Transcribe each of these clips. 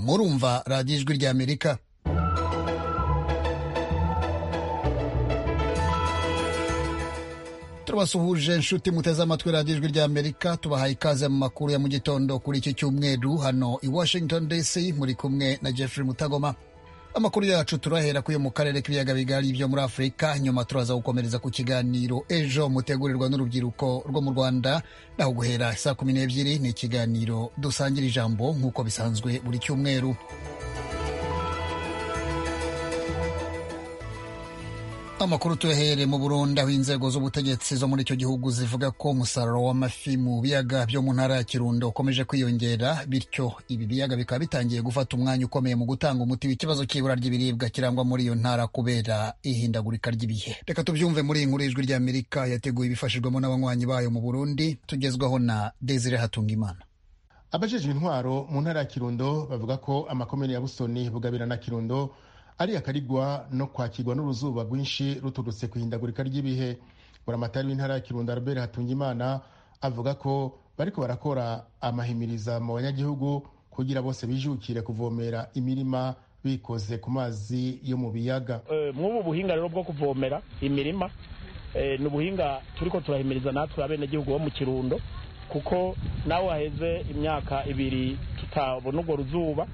murumva radiyo ijwi ry'amerika turabasuhuje inshuti muteze amatwi radiyo ijwi ry'amerika tubahaye ikaze mu makuru ya mu gitondo kuri iki cyumweru hano i washington dc muri kumwe na jeffrey mutagoma amakuru yacu turahera kuyo mu karere k'ibiyaga bigari byo muri afurika nyuma turaza gukomereza ku kiganiro ejo mutegurirwa n'urubyiruko rwo mu rwanda naho guhera saa kumi n'ebyiri ni ikiganiro dusangira ijambo nk'uko bisanzwe buri cyumweru amakuru tuyahere mu burundi aho inzego z'ubutegetsi zo muri icyo gihugu zivuga ko umusaruro w'amafi mu biyaga byo mu ntara ya kirundo ukomeje kwiyongera bityo ibi biyaga bikaba bitangiye gufata umwanya ukomeye mu gutanga umuti w'ikibazo cy'ibura ry'ibiribwa kirangwa muri iyo ntara kubera ihindagurika ry'ibihe reka tubyumve muri iyi nkuru y'ijwi ry'amerika yateguye ibifashijwemo n'abanywanyi bayo mu burundi tugezwaho na desire hatungimana abajejwe intwaro mu ntara ya kirundo bavuga ko amakomere ya busoni bugabira na kirundo ari akarigwa no kwakirwa n'uruzuba rwinshi ruturutse ku ihindagurika ry'ibihe buramatari w'intara ya kirundo albert hatungimana avuga ko bariko barakora amahimiriza mu banyagihugu kugira bose bijukire kuvomera imirima bikoze ku mazi yo mu biyaga mw'ubu buhinga rero bwo kuvomera imirima ni ubuhinga turiko turahimiriza natwe abenegihugu bo mu kirundo kuko nawe haheze imyaka ibiri tutabona urwo ruzuba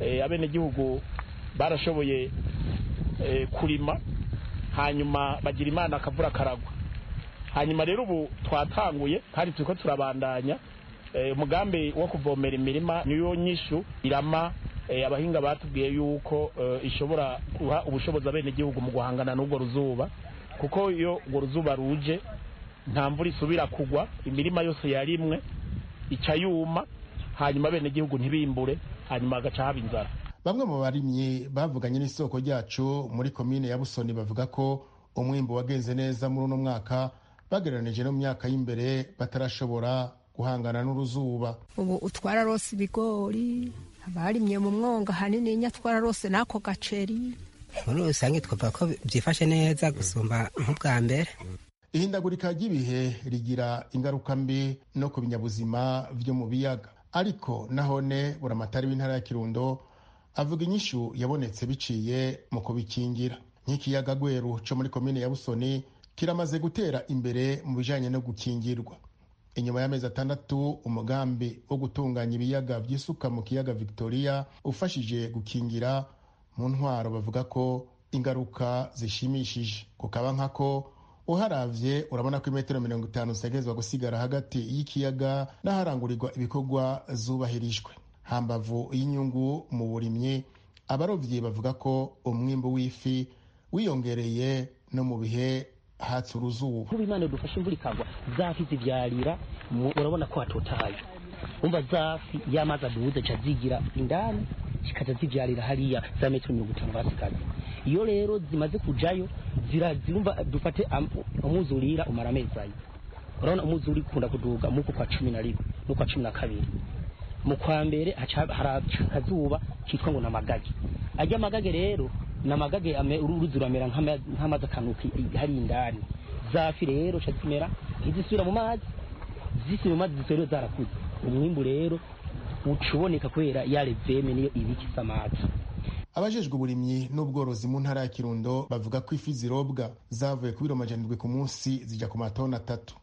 abenegihugu barashoboye kurima hanyuma bagira imana akavura karagwa hanyuma rero ubu twatanguye kandi turiko turabandanya umugambi wo kuvomera imirima niyo nyishu irama abahinga batubwiye yuko ishobora guha ubushobozi abenegihugu mu guhangana n'urwo ruzuba kuko iyo urwo ruzuba ruje nta mvura isubira kugwa imirima yose yarimwe ica yuma hanyuma abenegihugu ntibimbure hanyuma hagaca haba inzara bamwe mu barimyi bavuganye n'isoko ryacu muri komine ya busoni bavuga ko umwimbu wagenze neza muri uno mwaka bagereranije no mu myaka y'imbere batarashobora guhangana n'uruzuba ubu utwara rose ibigori abarimye mu mwonga hanini nyatwara rose n'ako gaceri muri rusange twavuga ko byifashe neza gusumba nk'ubwa mbere ihindagurika ry'ibihe rigira ingaruka mbi no ku binyabuzima byo mu biyaga ariko nahone buramatari w'intara ya kirundo avuga inyishu yabonetse biciye mu kubikingira nk'ikiyaga gweru cyo muri komine ya busoni kiramaze gutera imbere mu bijanye no gukingirwa inyuma y'amezi atandatu umugambi wo gutunganya ibiyaga by'isuka mu kiyaga victoria ufashije gukingira mu ntwaro bavuga ko ingaruka zishimishije kukaba nkako uharavye urabona ko imetero mirongo itanu zitegerezwa gusigara hagati y'ikiyaga n'aharangurirwa ibikorwa zubahirijwe hambavu y'inyungu mu burimyi abarovyi bavuga ko umwimbu w'ifi wiyongereye no mu bihe hatse uruzuba ubu imana dufashe imvura ikagwa zafi zivyarira urabona ko hatotahaye umva zafi y'amazi adubuze ca zigira indani zikaza zivyarira hariya za metero mirongo itanu basigaza iyo rero zimaze kujayo zirumva dufate umwuzurira umara amezi ayi urabona umwuzuri ukunda kuduga muku kwa cumi na rimwe n'ukwa cumi na kabiri mu kwa mbere haraca akazuba kitwa ngo namagage ajya amagage rero namagage uruzi ruramera nk'amazi akanuka hari indani zafi rero ca zimera ntizisubira mu mazi zisubira mu mazi zisubira zarakuze umwimbu rero ucuboneka kubera yareveme niyo ibika isamaki abajejwe uburimyi n'ubworozi mu ntara ya kirundo bavuga ko ifi zirobwa zavuye ku biro majana ku munsi zijya ku matoni atatu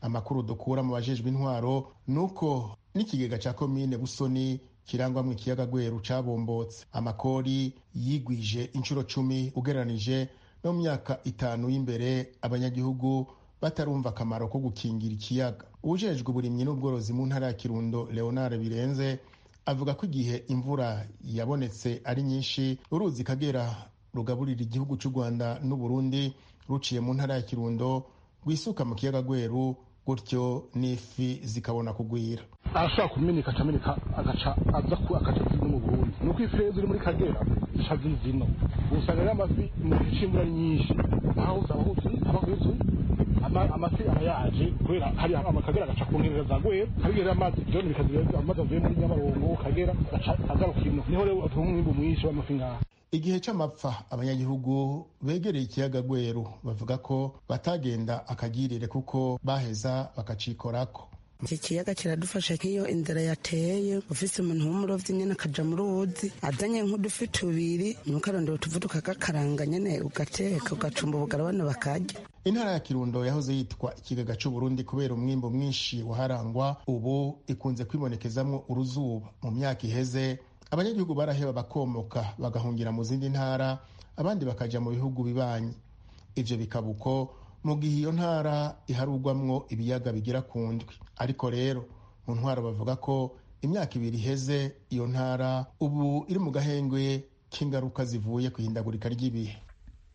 amakuru dukura mu bajejwe intwaro ni uko n'ikigega cya komine busoni kirangwamo ikiyaga gweru cabombotse amakori yigwije inshuro cumi ugereranije no mu myaka itanu y'imbere abanyagihugu batarumva akamaro ko gukingira ikiyaga uwujejwe uburimyi n'ubworozi mu ntara ya kirundo leonard birenze avuga ko igihe imvura yabonetse ari nyinshi uruzi kagera rugaburira igihugu cy'u rwanda n'uburundi ruciye mu ntara ya kirundo rwisuka mu kiyaga gweru gutyo n'ifi zikabona kugwira arashobora kumeneka akameneka agaca aza ku akaca zino mu burundi ni uko ifi rero ziri muri kagera zica zino usanga rero amafi mu gihe cy'imvura ari nyinshi aho uzahuzi abahuzi amafi aba yaje kubera hari amakagera agaca ku nkengero za gweru kagera rero amazi byone bikazira amazi avuye muri nyabarongo kagera agaca agaruka ino niho rero atuma umwimbu mwinshi w'amafi ngaha igihe c'amapfa abanyagihugu begereye ikiyaga gweru bavuga ko batagenda akagirire kuko baheza bakacikorako iki kiyaga kiradufasha nk'iyo inzara yateye ufise umuntu w'umurovyi nyene akaja mu ruzi azanye nk'udufi tubiri nuko arondera utuvu tukagakaranga nyene ugateka ugacumba ubugara abana bakarya intara ya kirundo yahoze yitwa ikigaga c'uburundi kubera umwimbo mwinshi waharangwa ubu ikunze kwibonekezamwo uruzuba mu myaka iheze abanyagihugu baraheba bakomoka bagahungira mu zindi ntara abandi bakaja mu bihugu bibanyi ivyo bikaba uko mu gihe iyo ntara iharugwamwo ibiyaga bigera ku ndwi ariko rero mu ntwaro bavuga ko imyaka ibiri iheze iyo ntara ubu iri mu gahengwe k'ingaruka zivuye ku ihindagurika ry'ibihe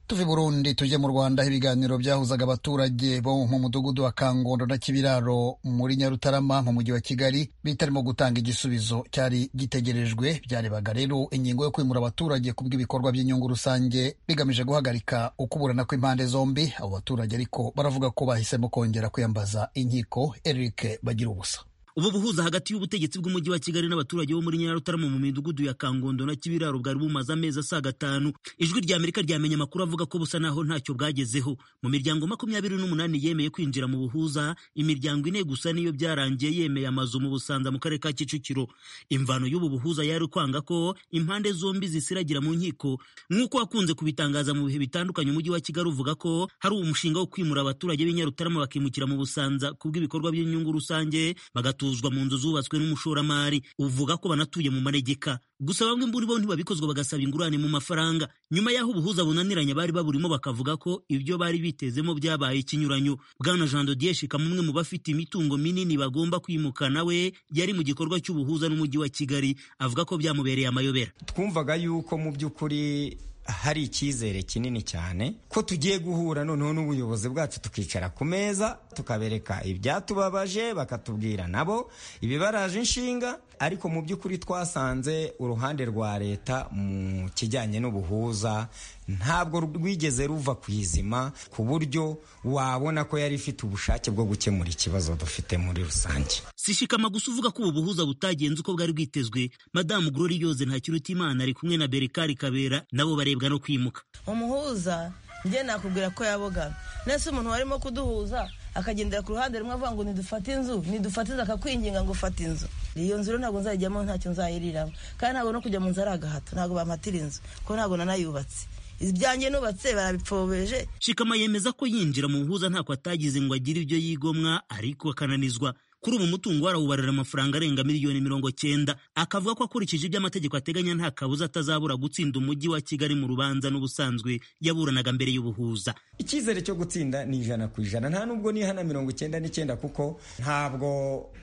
tuve burundi tujye mu rwanda aho ibiganiro byahuzaga abaturage bo mu mudugudu wa kangondo na kibiraro muri nyarutarama mu mujyi wa kigali bitarimo gutanga igisubizo cyari gitegerejwe byarebaga rero ingingo yo kwimura abaturage ku bw'ibikorwa by'inyungu rusange bigamije guhagarika ukuburana kw'impande zombi abo baturage ariko baravuga ko bahisemo kongera kwiyambaza inkiko eric bagira ubusa ubu buhuza hagati y'ubutegetsi bw'umujyi wa kigali n'abaturage bo muri nyarutarama mu midugudu ya kangondo na kibiraro bwari bumaze amezi asaga gatanu ijwi rya amerika ryamenye amakuru avuga ko busa naho ntacyo bwagezeho mu miryango makumyabiri n'umunani yemeye kwinjira mu buhuza imiryango ine gusa niyo byarangiye yemeye amazu mu busanza mu karere ka kicukiro imvano y'ubu buhuza yari kwanga ko impande zombi zisiragira mu nkiko nk'uko wakunze kubitangaza mu bihe bitandukanye umujyi wa kigali uvuga ko hari umushinga wo kwimura abaturage b'inyarutarama bakimukira mu busanza kubw'ibikorwa by'inyungu rusange bagatu batuzwa mu nzu zubatswe n'umushoramari uvuga ko banatuye mu manegeka gusa bamwe muri bo ntibabikozwa bagasaba ingurane mu mafaranga nyuma y'aho ubuhuza bunaniranye bari baburimo bakavuga ko ibyo bari bitezemo byabaye ikinyuranyo bwana jean dodier shika umwe mu bafite imitungo minini bagomba kwimukana we yari mu gikorwa cy'ubuhuza n'umujyi wa kigali avuga ko byamubereye amayobera twumvaga yuko mu by'ukuri hari icyizere kinini cyane ko tugiye guhura noneho n'ubuyobozi bwacu tukicara ku meza tukabereka ibyatubabaje bakatubwira nabo ibibaraje inshinga ariko mu by'ukuri twasanze uruhande rwa leta mu kijyanye n'ubuhuza ntabwo rwigeze ruva ku izima ku buryo wabona ko yari ifite ubushake bwo gukemura ikibazo dufite muri rusange sishikama gusa uvuga ko ubu buhuza butagenze uko bwari bwitezwe madamu gorori yoze ntakirutimana ari kumwe na berekari kabera nabo barebwa no kwimuka umuhuza njye nakubwira ko yabogamye nese umuntu warimo kuduhuza akagendera ku ruhande rumwe avuga ngo nidufate inzu nidufate inzu akakwinginga ngo ufate inzu iyo nzu rero ntabwo nzayijyamo ntacyo nzayiriramo kandi ntabwo no kujya mu nzu ari agahato ntabwo bampatira inzu kuko ntabwo nanayubatse ibyanjye nubatse barabipfobeje shikama yemeza ko yinjira mu buhuza ntako atagize ngo agire ibyo yigomwa ariko akananizwa kuri ubu mutungo warawubarira amafaranga arenga miliyoni mirongo cyenda akavuga ko akurikije ibyo amategeko ateganya nta kabuza atazabura gutsinda umujyi wa kigali mu rubanza n'ubusanzwe yaburanaga mbere y'ubuhuza icyizere cyo gutsinda ni ijana ku ijana nta nubwo nihana mirongo icyenda n'icyenda kuko ntabwo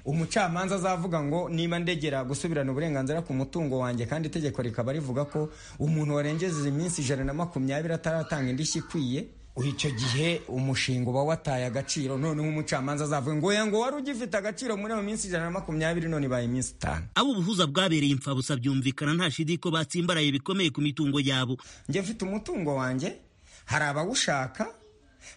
umucamanza azavuga ngo niba ndegera gusubirana uburenganzira ku mutungo wanjye kandi itegeko rikaba rivuga ko umuntu warengejeje iminsi ijana na makumyabiri ataratanga indishyi ikwiye icyo gihe umushinga uba wataye agaciro noneho umucamanza azavuga ngo ngo wari ugifite agaciro muri iyo minsi ijana na makumyabiri none ibaye iminsi itanu abo ubuhuza bwabereye imfabusa byumvikana nta shidi ko batsimbaraye bikomeye ku mitungo yabo njye mfite umutungo wanjye hari abawushaka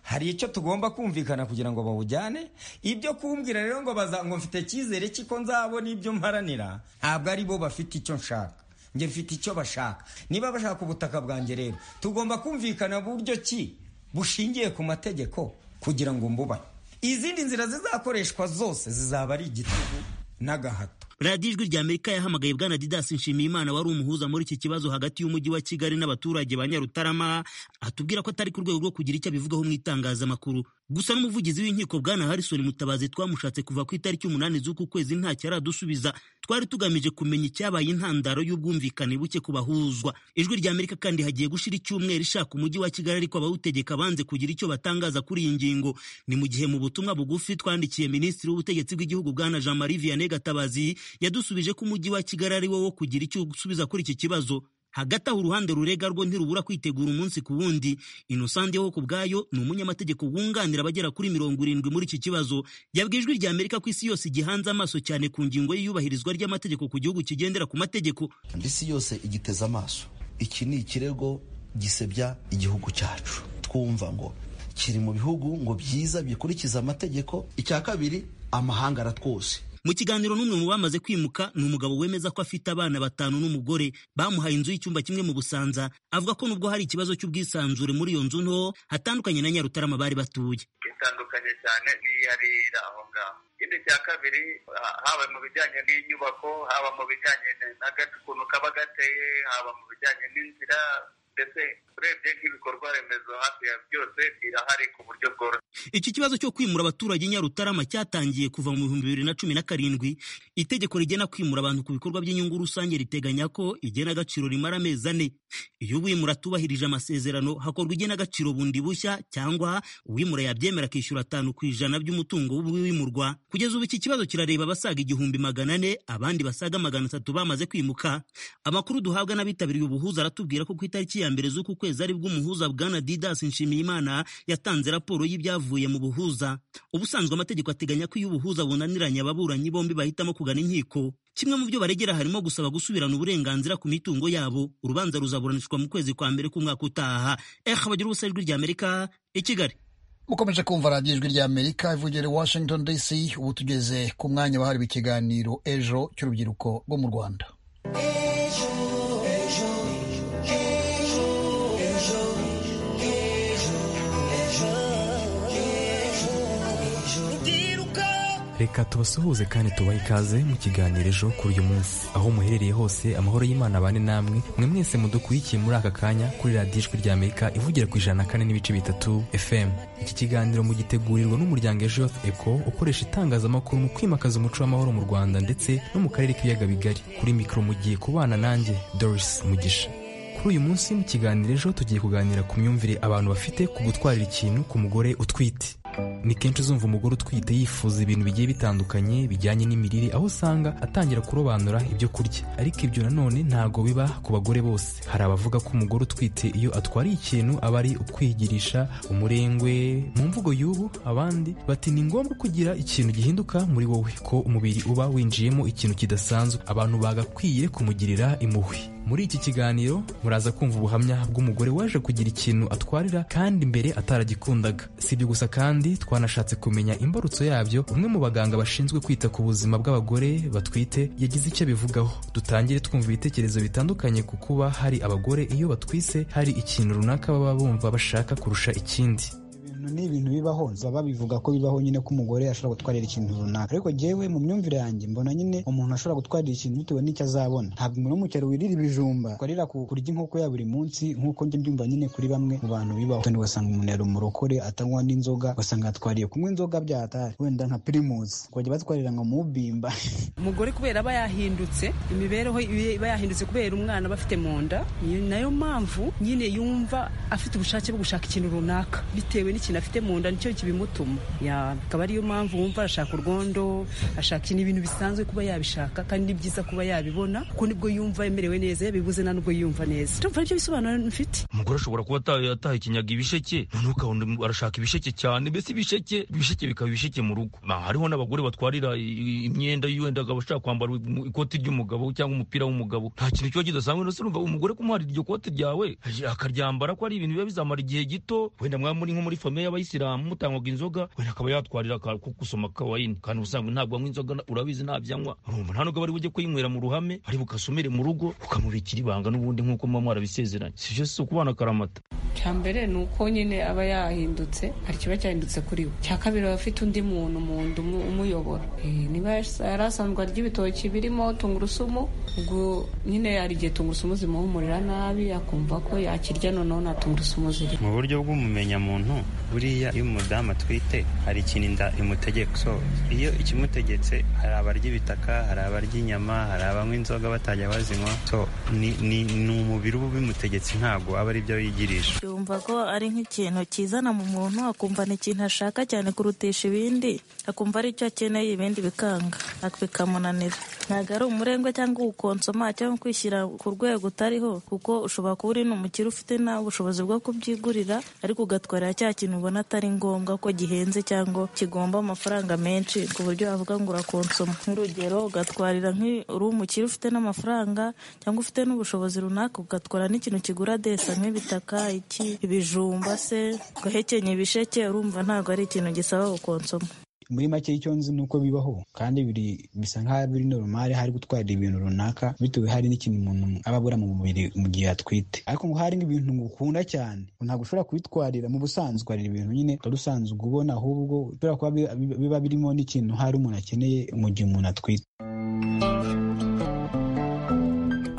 hari icyo tugomba kumvikana kugira ngo bawujyane ibyo kumbwira rero ngo ngo mfite icyizere cy'iko nzabona ibyo mparanira ntabwo ari bo bafite icyo nshaka njye mfite icyo bashaka niba bashaka ubutaka bwanjye rero tugomba kumvikana buryo ki bushingiye ku mategeko kugira ngo mbubane izindi nzira zizakoreshwa zose zizaba ari igitugu n'agahato radiyo ijwi rya amerika yahamagaye bwana didasi nshimiyimana wari umuhuza muri iki kibazo hagati y'umujyi wa kigali n'abaturage ba nyarutarama atubwira ko atari ku rwego rwo kugira icyo abivugaho mu itangazamakuru gusa n'umuvugizi w'inkiko bwana harrison mutabazi twamushatse kuva ku itariki umunani z'uku kwezi ntacyo aradusubiza twari tugamije kumenya icyabaye intandaro y'ubwumvikane buke ku bahuzwa ijwi rya amerika kandi hagiye gushira icyumweru ishaka umujyi wa kigali ariko abawutegeka banze kugira icyo batangaza kuri iyi ngingo ni mu gihe mu butumwa bugufi twandikiye minisitiri w'ubutegetsi bw'igihugu bwana jean marie vianney gatabazi yadusubije ko umujyi wa kigali ari wo wo kugira icyo usubiza kuri iki kibazo hagati aho uruhande rurega rwo ntirubura kwitegura umunsi ku wundi inosande wo ku bwayo ni umunyamategeko wunganira abagera kuri mirongo irindwi muri iki kibazo yabwiye ijwi rya amerika ko isi yose igihanze amaso cyane ku ngingo y'iyubahirizwa ry'amategeko ku gihugu kigendera ku mategeko isi yose igiteze amaso iki ni ikirego gisebya igihugu cyacu twumva ngo kiri mu bihugu ngo byiza bikurikiza amategeko icya kabiri amahanga aratwose mu kiganiro n'umwe mu bamaze kwimuka ni umugabo wemeza ko afite abana batanu n'umugore bamuhaye inzu y'icyumba kimwe mu busanza avuga ko nubwo hari ikibazo cy'ubwisanzure muri iyo nzu nto hatandukanye na nyarutarama bari batuye bitandukanye cyane n'iyarira aho ngaho ikindi cya kabiri haba mu bijyanye n'inyubako haba mu bijyanye n'agakuntu kaba gateye haba mu bijyanye n'inzira ndetse urebye nk'ibikorwa remezo hafi ya byose birahari ku buryo bworoshye iki kibazo cyo kwimura abaturage nyarutarama cyatangiye kuva mu bihumbi bibiri na cumi na karindwi itegeko rigena kwimura abantu ku bikorwa by'inyungu rusange riteganya ko igenagaciro rimara amezi ane iyo uwimura atubahirije amasezerano hakorwa igenagaciro bundi bushya cyangwa uwimura yabyemera akishyura atanu ku ijana by'umutungo w'uwimurwa kugeza ubu iki kibazo kirareba abasaga igihumbi magana ane abandi basaga magana atatu bamaze kwimuka amakuru duhabwa n'abitabiriye ubuhuza aratubwira ko ku itariki ya mbere z'uku kwezi aribwo umuhuza bwana didas nshimiyimana yatanze raporo y'ibyavuye bavuye mu buhuza ubusanzwe amategeko ateganya ko iyo ubuhuza bunaniranye ababuranyi bombi bahitamo kugana inkiko kimwe mu byo baregera harimo gusaba gusubirana uburenganzira ku mitungo yabo urubanza ruzaburanishwa mu kwezi kwa mbere k'umwaka utaha eh abagira ubusa ijwi rya amerika i kigali mukomeje kumva radiyo ijwi rya amerika ivugere washington dc ubu tugeze ku mwanya wahariwe ikiganiro ejo cy'urubyiruko rwo mu rwanda reka tubasuhuze kandi tubahe ikaze mu kiganiro ejo kuri uyu munsi aho muherereye hose amahoro y'imana abane namwe mwe mwese mudukurikiye muri aka kanya kuri radiyo ijwi rya amerika ivugira ku ijana na kane n'ibice bitatu fm iki kiganiro mugitegurirwa n'umuryango ejo eco ukoresha itangazamakuru mu kwimakaza umuco w'amahoro mu rwanda ndetse no mu karere k'ibiyaga bigari kuri mikoro mugiye kubana nanjye doris mugisha kuri uyu munsi mu kiganiro ejo tugiye kuganira ku myumvire abantu bafite ku gutwarira ikintu ku mugore utwite ni kenshi uzumva umugore utwite yifuza ibintu bigiye bitandukanye bijyanye n'imirire aho usanga atangira kurobanura ibyo kurya ariko ibyo nanone ntabwo biba ku bagore bose hari abavuga ko umugore utwite iyo atwariye ikintu aba ari ukwigirisha umurengwe mu mvugo y'ubu abandi bati ni ngombwa kugira ikintu gihinduka muri wowe ko umubiri uba winjiyemo ikintu kidasanzwe abantu bagakwiye kumugirira impuhwe muri iki kiganiro muraza kumva ubuhamya bw'umugore waje kugira ikintu atwarira kandi mbere ataragikundaga si ibyo gusa kandi twanashatse kumenya imbarutso yabyo umwe mu baganga bashinzwe kwita ku buzima bw'abagore batwite yagize icyo abivugaho dutangire twumva ibitekerezo bitandukanye ku kuba hari abagore iyo batwise hari ikintu runaka baba bumva bashaka kurusha ikindi ni ibintu bibaho zaba bivuga ko bibaho nyine ko umugore ashobora gutwarira ikintu runaka ariko njyewe mu myumvire yanjye mbona nyine umuntu ashobora gutwarira ikintu bitewe n'icyo azabona ntabwo umuntu w'umukero wirira ibijumba ukarira kurya inkoko ya buri munsi nk'uko njye mbyumva nyine kuri bamwe mu bantu bibaho kandi ugasanga umuntu yari umurokore atanywa n'inzoga ugasanga yatwariye kunywa inzoga byatari wenda nka pirimusi ukajya batwarira ngo mubimba umugore kubera aba yahindutse imibereho iba yahindutse kubera umwana bafite mu nda nayo mpamvu nyine yumva afite ubushake bwo gushaka ikintu runaka bitewe n'ikintu afite mu nda nicyo kibimutuma akaba ariyo mpamvu wumva arashaka urwondo ashaka ibintu bisanzwe kuba yabishaka kandi ni byiza kuba yabibona kuko nibwo yumva yemerewe neza yabibuze nta nubwo yumva neza tumva nibyo bisobanuro mfite umugore ashobora kuba ataha ikinyaga ibisheke noneho ukabona arashaka ibisheke cyane mbese ibisheke ibisheke bikaba ibisheke mu rugo hariho n'abagore batwarira imyenda wenda akaba ashaka kwambara ikoti ry'umugabo cyangwa umupira w'umugabo nta kintu kiba kidasanzwe ndetse umugore kumuhara iryo kote ryawe akaryambara ko ari ibintu biba bizamara igihe gito wenda mwaba muri nko muri famille y'abayisilamu mutanywaga inzoga wenda akaba yatwarira ko gusoma kawayini kandi ubusanzwe ntabwo anywa inzoga urabizi ntabyanywa urumva nta nubwo bari bujye kuyinywera mu ruhame ari bukasomere mu rugo ukamubikira ibanga n'ubundi nk'uko muba mwarabisezeranye si byo si ukubana akaramata cya mbere ni uko nyine aba yahindutse hari ikiba cyahindutse kuri we cya kabiri aba afite undi muntu mu nda umuyobora niba yari asanzwe arya ibitoki birimo tungurusumu ubwo nyine hari igihe tungurusumu zimuhumurira nabi akumva ko yakirya noneho nta tungurusumu ziri mu buryo bw'umumenyamuntu buriya iyo umudamu atwite hari ikintu inda imutegeka iyo ikimutegetse hari abarya ibitaka hari abarya inyama hari abanywa inzoga batajya bazinywa so ni umubiri uba ubimutegetse ntabwo aba ari byo yigirisha yumva ko ari nk'ikintu kizana mu muntu akumva ni ikintu ashaka cyane kurutisha ibindi akumva ari cyo akeneye ibindi bikanga bikamunanira ntabwo ari umurengwe cyangwa uwukonsoma cyangwa kwishyira ku rwego utariho kuko ushobora kuba uri n'umukire ufite nawe ubushobozi bwo kubyigurira ariko ugatwarira cya kintu ubona atari ngombwa ko gihenze cyangwa kigomba amafaranga menshi ku buryo wavuga ngo urakonsoma nk'urugero ugatwarira uri umukire ufite n'amafaranga cyangwa ufite n'ubushobozi runaka ugatwara n'ikintu kigura desa nk'ibitaka iki ibijumba se ugahekenya ibisheke urumva ntabwo ari ikintu gisaba gukonsoma muri make icyo nzi ni uko bibaho kandi biri bisa nk'aho biri normal hari gutwarira ibintu runaka bitewe hari n'ikintu umuntu aba abura mu mubiri mu gihe atwite ariko ngo hari nk'ibintu ngukunda cyane ntabwo ushobora kubitwarira mu busanzwe utwarira ibintu nyine utari usanzwe ubona ahubwo ushobora kuba bi- bi- biba birimo n'ikintu hari umuntu akeneye mu gihe umuntu atwite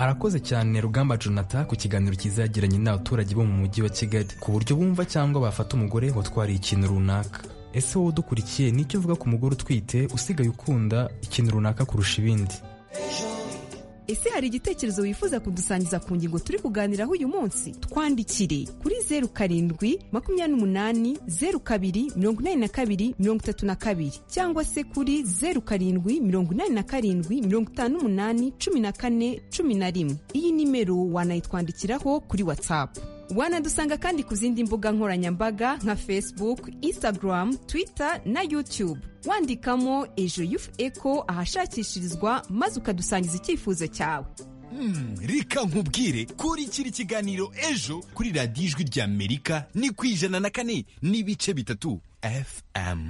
arakoze cyane rugamba jonathan ku kiganiro cyiza yagiranye n'abaturage bo mu mujyi wa kigali ku buryo bumva cyangwa bafata umugore watwariye ikintu runaka ese wowe udukurikiye nicyo uvuga ku mugore utwite usigaye ukunda ikintu runaka kurusha ibindi ese hari igitekerezo wifuza kudusangiza ku ngingo turi kuganiraho uyu munsi twandikire kuri zeru karindwi makumyabiri n'umunani zeru kabiri mirongo inani na kabiri mirongo itatu na kabiri cyangwa se kuri zeru karindwi mirongo inani na karindwi mirongo itanu n'umunani cumi na kane cumi na rimwe iyi nimero wanayitwandikiraho kuri watsapu wanadusanga kandi ku zindi mbuga nkoranyambaga nka facebook instagram twitter na youtube wandikamo ejo yufu eko ahashakishirizwa maze ukadusangiza icyifuzo cyawe Hmm, reka nkubwire kurikira ikiganiro ejo kuri radiyo ijwi ry'amerika ni ku ijana na kane n'ibice bitatu fm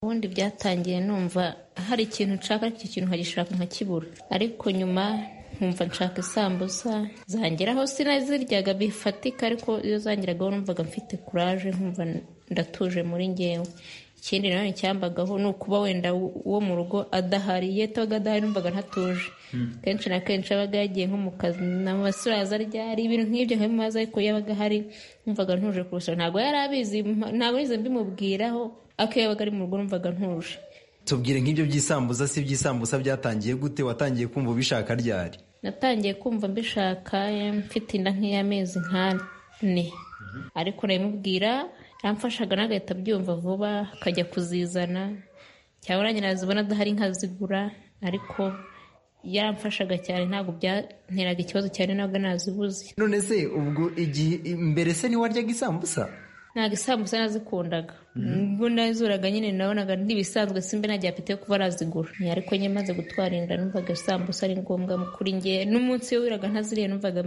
ubundi byatangiye numva hari ikintu nshaka ariko icyo kintu nkagishaka nkakibura ariko nyuma nkumva nshaka isambusa zangeraho sinaziryaga bifatika ariko iyo zangeragaho numvaga mfite kuraje nkumva ndatuje muri ngewe ikindi nanone cyambagaho ni ukuba wenda uwo mu rugo adahari iyo atabaga adahari numvaga ntatuje kenshi na kenshi abaga yagiye nko mu kazi amasuraza ryari ibintu nk'ibyo nkabimubaza ariko iyo abaga ahari numvaga ntuje kurusha ntabwo yari abizi mpa- ntabwo nize mbimubwiraho ariko iyo yabaga ari mu rugo numvaga ntuje tubwire nk'ibyo by'isambuza si iby'isambusa byatangiye gute watangiye kumva ubishaka ryari natangiye kumva mbishaka eh, mfite inda nk'iy'amezi nk'ane ariko nabimubwira aramfashaga nagahita abyumva vuba akajya kuzizana cyangwa nanjye nazibona adahari nkazigura ariko yaramfashaga cyane ntabwo byanteraga ikibazo cyane ntabwo nazibuze none se ubwo igihe mbere se ntiwaryaga isambusa ntabwo isambusa nazikundaga ubwo nazuraga nyine nabonaga ntibisanzwe simbe nta apeti yo kuba arazigura ariko nyine maze gutwara inda numvaga isambusa ari ngombwa kuri nge n'umunsi iyo wiraga ntaziriye numvaga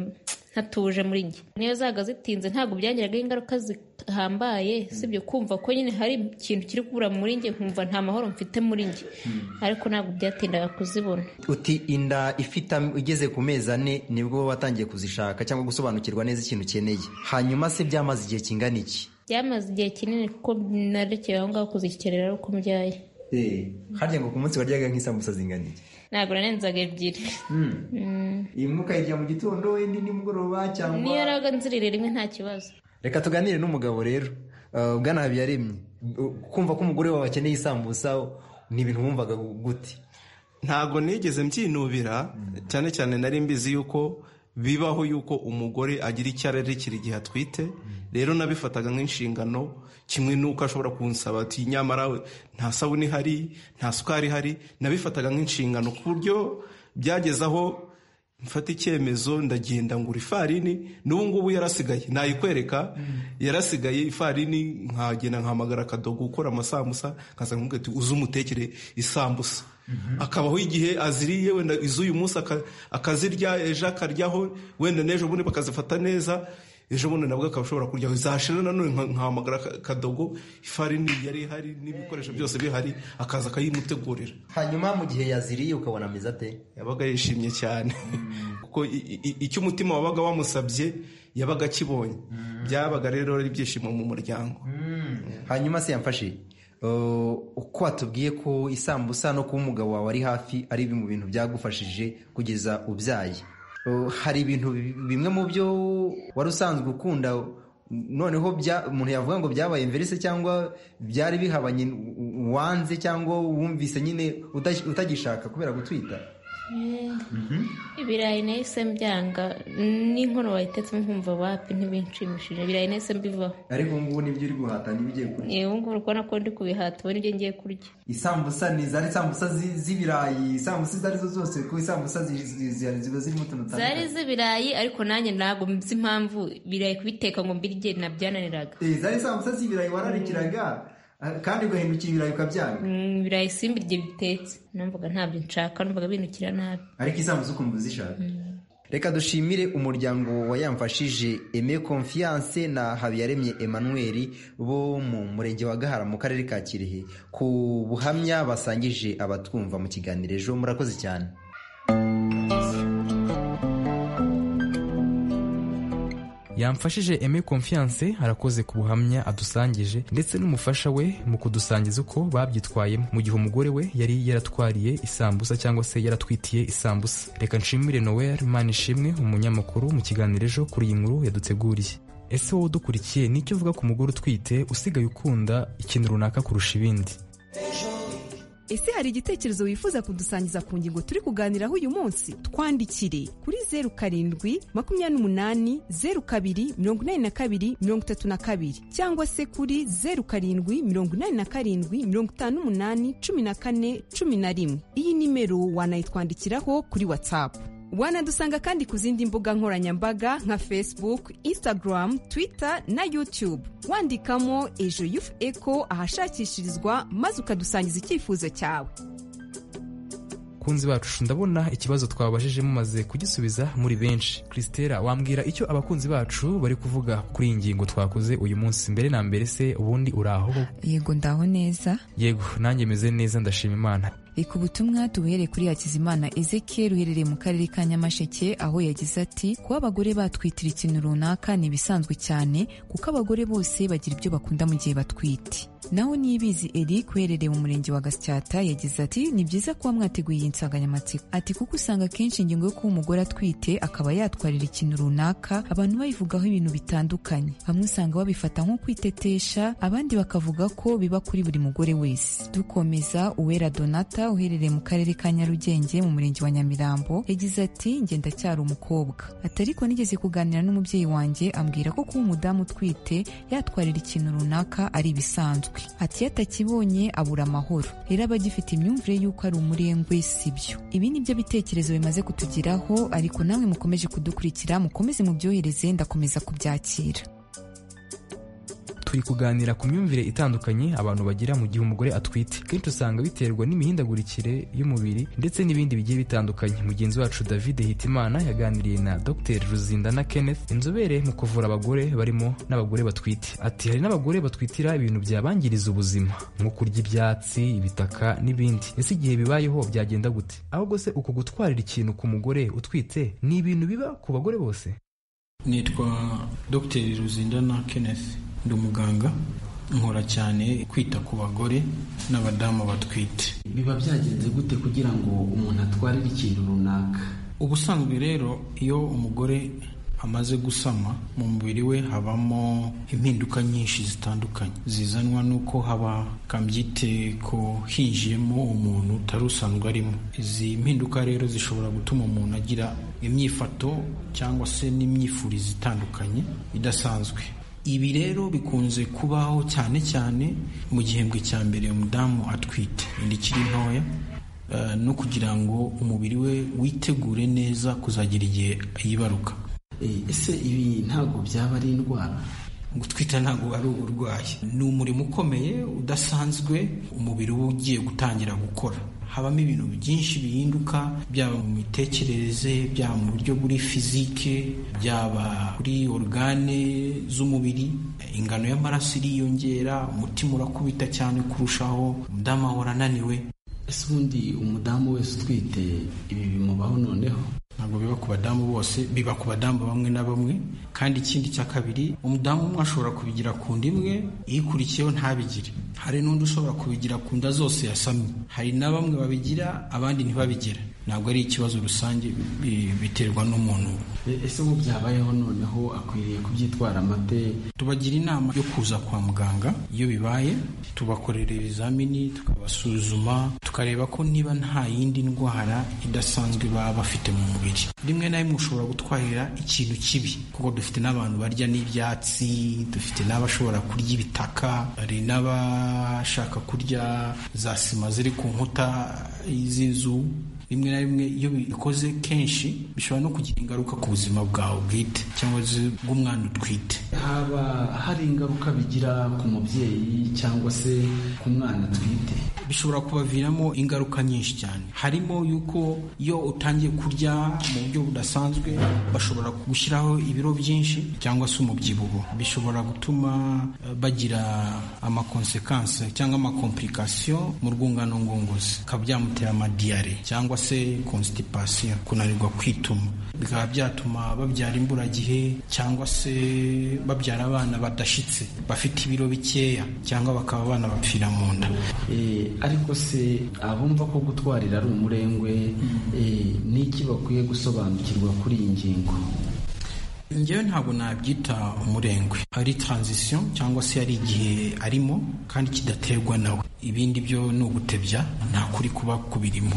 ntatuje muri nge niyo zaga zitinze ntabwo byangiraga ingaruka zihambaye sibyo kumva ko nyine hari ikintu kiri kubura muri nge nkumva nta mahoro mfite muri nge ariko ntabwo byatindaga kuzibona uti inda ifite am- igeze ku mezi ane nibwo watangiye kuzishaka cyangwa gusobanukirwa neza ikintu ukeneye hanyuma se byamaze igihe kingana iki byamaze igihe kinini kuko narekeye aho ngaho kuzikerera ari uko mbyaye harya ngo ku munsi waryaga nk'isambusa zingana iki ntabwo narenzaga ebyiri Mm. imwe ukayirya mu gitondo wenda indi mugoroba cyangwa niyo yaraga nzirire rimwe nta kibazo reka tuganire n'umugabo rero Uh, bwana habiyaremye U- kumva ko umugore wawe akeneye isambusa ni ibintu wumvaga gute ntabwo nigeze mbyinubira cyane cyane nari mbizi yuko bibaho yuko umugore agira icyo ararikira igihe atwite rero nabifataga nk'inshingano kimwe n'uko ashobora kunsaba ati nyamara we nta sabune ihari nta sukari ihari nabifataga nk'inshingano ku buryo byageze aho mfata icyemezo ndagenda ngura ifarini n'ubu ngubu yarasigaye nayikwereka yarasigaye ifarini nkagenda nkahamagara akadogo ukora amasambusa nkaza nkamubwira ati uze umutekere isambusa akabaho igihe aziriye wenda iz'uyu munsi aka- akazirya ejo akaryaho wenda n'ejo bundi bakazifata neza ejo bundi nabwo akaba ashobora kuryaho zashira nanone nka- nkahamagara aka- akadogo ifarini yari ihari n'ibikoresho byose bihari akaza akayimutegurira hanyuma mu gihe yaziriye ukabona ameze ate yabaga yishimye cyane kuko i- i- i- icyo umutima wabaga wamusabye yabaga akibonye byabaga rero ari ibyishimo mu muryango hanyuma se yamfashe Uh, uko watubwiye ko isambusa no kuba umugabo wawe ari hafi ari bimwe mu bintu byagufashije kugeza ubyaye Uh, hari ibintu bi- bimwe mu byo wari usanzwe ukunda noneho bya- umuntu yavuga ngo byabaye mbere se cyangwa byari bihabanye u- u- wanze cyangwa wumvise nyine utas- utagishaka kubera gutwita ibirayi nahise mbyanga n'inkono bayitetsemo nkumva wapi ntibinshimishije ibirayi nahise mbivaho ariko ubu ngubu nibyo uri guhata n'ibigiye kurya yewe ngubu uri kubona ko ndi kubihata ubu nibyo ngiye kurya isambusa ni zari isambusa zi- z'ibirayi isambusa izo arizo zose kuko isambusa zi- zi- zi- ziba zirimo utuntu zari dutandukanye z'ibirayi ariko nanjye ntabwo nzi impamvu ibirayi kubiteka ngo mbirye nabyananiraga Eh, zari isambusa z'ibirayi wararikiraga ah, kandi ugahindukira ibirayi ukabyanga Mm, ibirayi simbirye bitetse numvaga ntabyo nshaka numvaga binukira nabi ariko isambusa ukumva uzishaka reka dushimire umuryango wa yamfashije eme confiance na habiyaremye emmanuel bo mu murenge wa gahara mu karere ka kirehe ku buhamya basangije abatwumva mu kiganiro ejo murakoze cyane yamfashije Aime Confiance arakoze ku buhamya adusangije ndetse n'umufasha we mu kudusangiza uko babyitwayemo mu gihe umugore we yari yaratwariye isambusa cyangwa se yaratwitiye isambusa reka nshimire Noel Manishimwe umunyamakuru mu kiganiro ejo kuri iyi nkuru yaduteguriye ese wowe udukurikiye nicyo uvuga ku mugore utwite usigaye ukunda ikintu runaka kurusha ibindi ese hari igitekerezo wifuza kudusangiza ku ngingo turi kuganiraho uyu munsi twandikire kuri zeru karindwi makumyabiri n'umunani zeru kabiri mirongo inani na kabiri mirongo itatu na kabiri cyangwa se kuri zeru karindwi mirongo inani na karindwi mirongo itanu n'umunani cumi na kane cumi na rimwe iyi nimero wanayitwandikiraho kuri watsapu wanadusanga kandi ku zindi mbuga nkoranyambaga nka facebook instagram twitter na youtube wandikamo ejo yufu eko ahashakishirizwa maze ukadusangiza icyifuzo cyawe kunzi bacu ndabona ikibazo twababajije mumaze kugisubiza muri benshi christela wambwira icyo abakunzi bacu bari kuvuga kuri iyi ngingo twakoze uyu munsi mbere na mbere se ubundi uraho yego ndaho neza yego nanjye meze neza ndashima imana reka ubutumwa tubuhere kuri hakizimana ezekiel uherereye mu karere ka nyamasheke aho yagize ati kuba abagore batwitira ikintu runaka ni ibisanzwe cyane kuko abagore bose bagira ibyo bakunda mu gihe batwite naho niyibizi eric uherereye mu murenge wa gasyata yagize ati ni byiza kuba mwateguye iyi nsanganyamatsiko ati kuko usanga akenshi ingingo yo kuba umugore atwite akaba yatwarira ikintu runaka abantu bayivugaho ibintu bitandukanye bamwe usanga babifata nko kwitetesha abandi bakavuga ko biba kuri buri mugore wese dukomeza uwera donata uherereye mu karere ka nyarugenge mu murenge wa nyamirambo yagize ati njye ndacyari umukobwa ati ariko nigeze kuganira n'umubyeyi wanjye ambwira ko kuba umudamu utwite yatwarira ikintu runaka ari ibisanzwe ati iyo atakibonye abura amahoro rero aba agifite imyumvire y'uko ari umurengwe si byo ibi ni byo bitekerezo bimaze kutugeraho ariko namwe mukomeje kudukurikira mukomeze mubyohereze ndakomeza kubyakira turi kuganira ku myumvire itandukanye abantu bagira mu gihe umugore atwite kenshi usanga biterwa n'imihindagurikire y'umubiri ndetse n'ibindi bigiye bitandukanye mugenzi wacu david hitimana yaganiriye na dr ruzindana kenneth inzobere mu kuvura abagore barimo n'abagore batwite ati hari n'abagore batwitira ibintu byabangiriza ubuzima nko kurya ibyatsi ibitaka n'ibindi ese igihe bibayeho byagenda gute ahubwo se uko gutwarira ikintu ku mugore utwite ni ibintu biba ku bagore bose nitwa dr ruzindana kenneth ndi umuganga nkora cyane kwita ku bagore n'abadamu batwite biba byagenze gute kugira ngo umuntu atwarire ikintu runaka ubusanzwe rero iyo umugore amaze gusama mu mubiri we habamo impinduka nyinshi zitandukanye zizanwa n'uko haba kambyite ko hinjiyemo umuntu utari usanzwe arimo izi mpinduka rero zishobora gutuma umuntu agira imyifato cyangwa se n'imyifurize itandukanye idasanzwe ibi rero bikunze kubaho cyane cyane mu gihembwe cya mbere umudamu atwite inda ikiri ntoya no kugira ngo umubiri we witegure neza kuzagira igihe yibaruka ese ibi ntabwo byaba ari indwara gutwita ntabwo ari uburwayi ni umurimo ukomeye udasanzwe umubiri uba ugiye gutangira gukora habamo ibintu byinshi bihinduka byaba mu mitekerereze byaba mu buryo buri fizike byaba kuri orugane z'umubiri ingano y'amaraso iriyongera umutima urakubita cyane kurushaho umudamu ahora ananiwe ese ubundi umudamu wese utwite ibi bimubaho noneho ntabwo biba ku badamu bose biba ku badamu bamwe na bamwe kandi ikindi cya kabiri umudamu umwe ashobora kubigira ku nda imwe ikurikiyeho ntabigire hari n'undi ushobora kubigira ku nda zose yasamye hari na bamwe babigira abandi ntibabigire ntabwo ari ikibazo rusange biterwa n'umuntu ese ubu byabayeho noneho akwiriye kubyitwara amate tubagira inama yo kuza kwa muganga iyo bibaye tubakorera ibizamini tukabasuzuma tukareba ko niba nta yindi ndwara idasanzwe baba bafite mu mubiri rimwe na rimwe ushobora gutwarira ikintu kibi kuko dufite n'abantu barya n'ibyatsi dufite n'abashobora kurya ibitaka hari n'abashaka kurya za sima ziri ku nkuta z'inzu rimwe na rimwe iyo bikoze kenshi bishobora no kugira ingaruka ku buzima bwawe bwite cyangwa se bw'umwana utwite haba hari ingaruka bigira ku mubyeyi cyangwa se ku mwana atwite bishobora kubaviramo ingaruka nyinshi cyane harimo yuko iyo utangiye kurya mu buryo budasanzwe bashobora gushyiraho ibiro byinshi cyangwa se umubyibuho bishobora gutuma eh, bagira amakonsekanse cyangwa amakomplikasiyo mu rwungano ngogozi bikaba byamutera amadiyare cyangwa se konsitipasiyo kunanirwa kwituma bikaba byatuma babyara imburagihe cyangwa se babyara abana badashyitse bafite ibiro bikeya cyangwa bakaba abana bapfira mu nda Eh, ariko se abumva ko gutwarira ari umurengwe eh, ni iki bakwiye gusobanukirwa kuri iyi ngingo njyewe ntabwo nabyita umurengwe ari taranzisiyo cyangwa se ari igihe arimo kandi kidaterwa nawe ibindi byo ni ugutebya nta kuri kuba kubirimo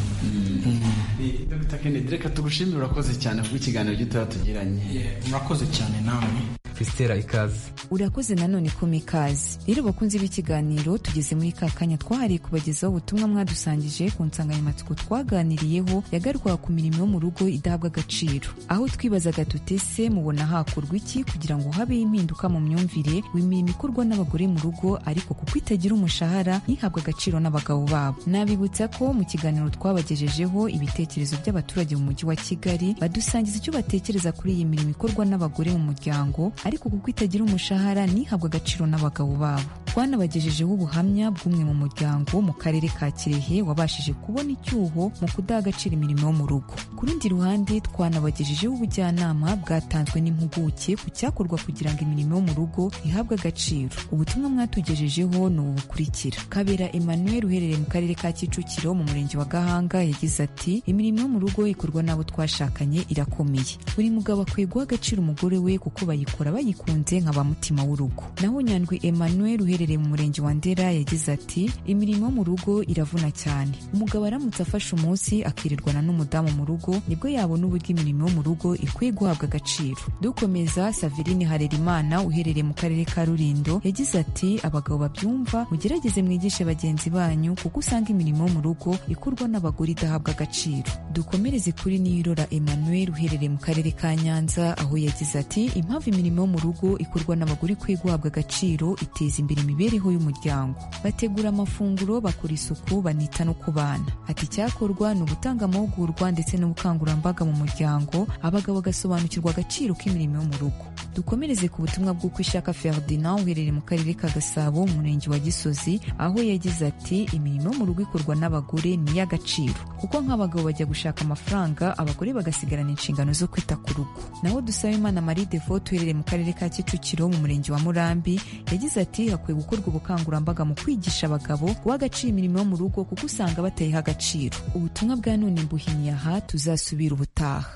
Mm. Eh, Dr Kennedy reka tugushimire urakoze cyane kubw'ikiganiro gitoya tugiranye murakoze cyane namwe Christella ikaze urakoze nanone ko mikaze rero bakunze b'ikiganiro tugeze muri ka kanya twahariye kubagezaho ubutumwa mwadusangije ku nsanganyamatsiko twaganiriyeho yagarukaga ku mirimo yo mu rugo idahabwa agaciro aho twibazaga tutese mubona hakorwa iki kugira ngo habeho impinduka mu myumvire w'imirimo ikorwa n'abagore mu rugo ariko kuko itagira umushahara ntihabwe agaciro n'abagabo babo nabibutsa ko mu kiganiro twabagejejeho ibitekerezo by'abaturage mu mujyi wa kigali badusangiza icyo batekereza kuri iyi mirimo ikorwa n'abagore mu muryango ariko kuko itagira umushahara ntihabwe agaciro n'abagabo babo twanabagejejeho ubuhamya bw'umwe mu muryango mu karere ka kirehe wabashije kubona icyuho mu kudaha agaciro imirimo yo mu rugo ku rundi ruhande twanabagejejeho ubujyanama bwatanzwe n'impuguke ku cyakorwa kugira ngo imirimo yo mu rugo ihabwe agaciro ubutumwa mwatugejejeho ni ubu bukurikira kabera emmanuel uherereye mu karere ka kicukiro mu murenge wa gahanga yagize ati imirimo yo mu rugo ikorwa n'abo twashakanye irakomeye buri mugabo akwiye guha agaciro umugore we kuko bayikora bayikunze nka ba mutima w'urugo naho nyandwi emmanuel uherereye mu murenge wa ndera yagize ati imirimo yo mu rugo iravuna cyane umugabo aramutse afashe umunsi akirirwana n'umudamu mu rugo nibwo yabona uburyo imirimo yo mu rugo ikwiye guhabwa agaciro dukomeza saverine harerimana uherereye mu karere ka rulindo yagize ati abagabo babyumva mugerageze mwigishe bagenzi banyu kuko usanga imirimo yo mu rugo ikorwa n'abagore idahabwa agaciro dukomereze kuri nirora emmanuel uherereye mu karere ka nyanza aho yagize ati impamvu imirimo yo mu rugo ikorwa n'abagore ikwiye guhabwa agaciro iteza imbere imibereho y'umuryango bategura amafunguro bakora isuku banita no ku bana ati icyakorwa ni ugutanga amahugurwa ndetse n'ubukangurambaga mu muryango abagabo bagasobanukirwa agaciro k'imirimo yo mu rugo dukomereze ku butumwa bw'uko ishaka ferdinand uherereye mu karere ka gasabo mu murenge wa gisozi aho yagize ati imirimo yo mu rugo ikorwa n'abagore ni iy'agaciro kuko nk'abagabo bajya gushaka amafaranga abagore bagasigarana inshingano zo kwita ku rugo naho dusaba imana marie devote uherereye mu karere ka kicukiro mu murenge wa murambi yagize ati hakwiye gukorwa ubukangurambaga mu kwigisha abagabo guha agaciro imirimo yo mu rugo kuko usanga batayiha agaciro ubutumwa bwa none mbuhimye aha tuzasubira ubutaha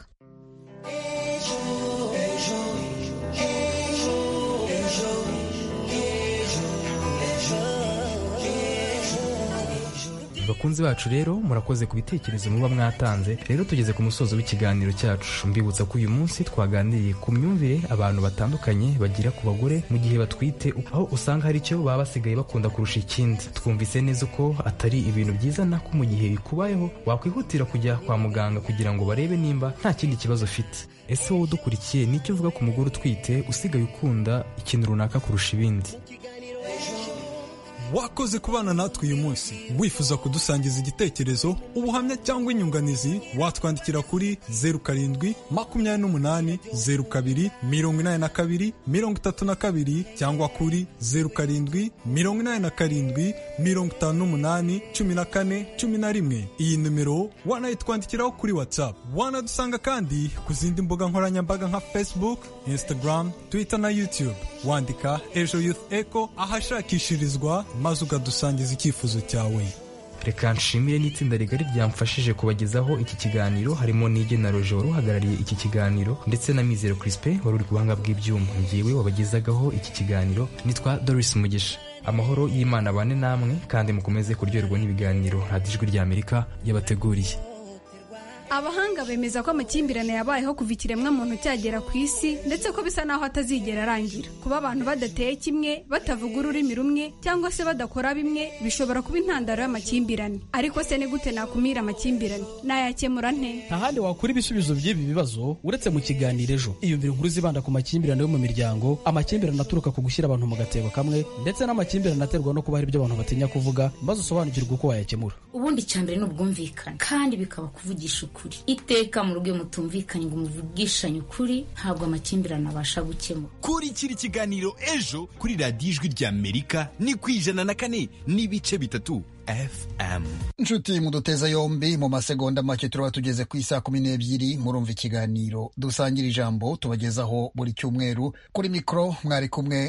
bakunzi bacu rero murakoze ku bitekerezo muba mwatanze rero tugeze ku musozo w'ikiganiro cyacu mbibutsa ko uyu munsi twaganiriye ku myumvire abantu batandukanye bagira ku bagore mu gihe batwite aho usanga hari icyo baba basigaye bakunda kurusha ikindi twumvise neza uko atari ibintu byiza nako mu gihe bikubayeho wakwihutira kujya kwa muganga kugira ngo barebe nimba nta kindi kibazo ufite ese wowe udukurikiye nicyo uvuga ku mugore utwite usigaye ukunda ikintu runaka kurusha ibindi wakoze kubana natwe uyu munsi wifuza kudusangiza igitekerezo ubuhamya cyangwa inyunganizi watwandikira kuri zeru karindwi makumyabiri n'umunani zeru kabiri mirongo inani na kabiri mirongo itatu na kabiri cyangwa kuri zeru karindwi mirongo inani na karindwi mirongo itanu n'umunani cumi na kane cumi na rimwe iyi nimero wanayitwandikiraho kuri whatsapp wanadusanga kandi ku zindi mbuga nkoranyambaga nka facebook instagram twitter na youtube wandika ejo youth echo ahashakishirizwa maze ukadusangiza icyifuzo cyawe reka nshimire n'itsinda rigari ryamfashije kubagezaho iki kiganiro harimo n'igena roje wari uhagarariye iki kiganiro ndetse na mizero crispin wari uri ku buhanga bw'ibyuma ngewe wabagezagaho iki kiganiro nitwa doris mugisha amahoro y'imana bane namwe kandi mukomeze kuryoherwa n'ibiganiro radijwi ry'amerika yabateguriye abahanga bemeza ko amakimbirane yabayeho kuva ikiremwamuntu cyagera ku isi ndetse ko bisa naho atazigera arangira kuba abantu badateye kimwe batavuga ururimi rumwe cyangwa se badakora bimwe bishobora kuba intandaro y'amakimbirane ariko se ni gute nakumira amakimbirane nayakemura nte nta handi wakura ibisubizo by'ibi bibazo uretse mu kiganiro ejo iyumvire inkuru zibanda ku makimbirane yo mu miryango amakimbirane aturuka ku gushyira abantu mu gatebo kamwe ndetse n'amakimbirane aterwa no kuba hari ibyo abantu batinya kuvuga maze usobanukirwe uko wayakemura ubundi icya mbere ni ubwumvikane kandi bikaba kuvugisha ukuri iteka mu rugo iyo mutumvikanye ngo muvugishanye ukuri ntabwo amakimbirane abasha gukemura kurikira ikiganiro ejo kuri radiyo ijwi ry'amerika ni ku ijana na kane n'ibice bitatu fm inshuti muduteza yombi mu masegonda make turaba tugeze ku isaa kumi n'ebyiri murumva ikiganiro dusangira ijambo tubagezaho buri cyumweru kuri mikoro mwari kumwe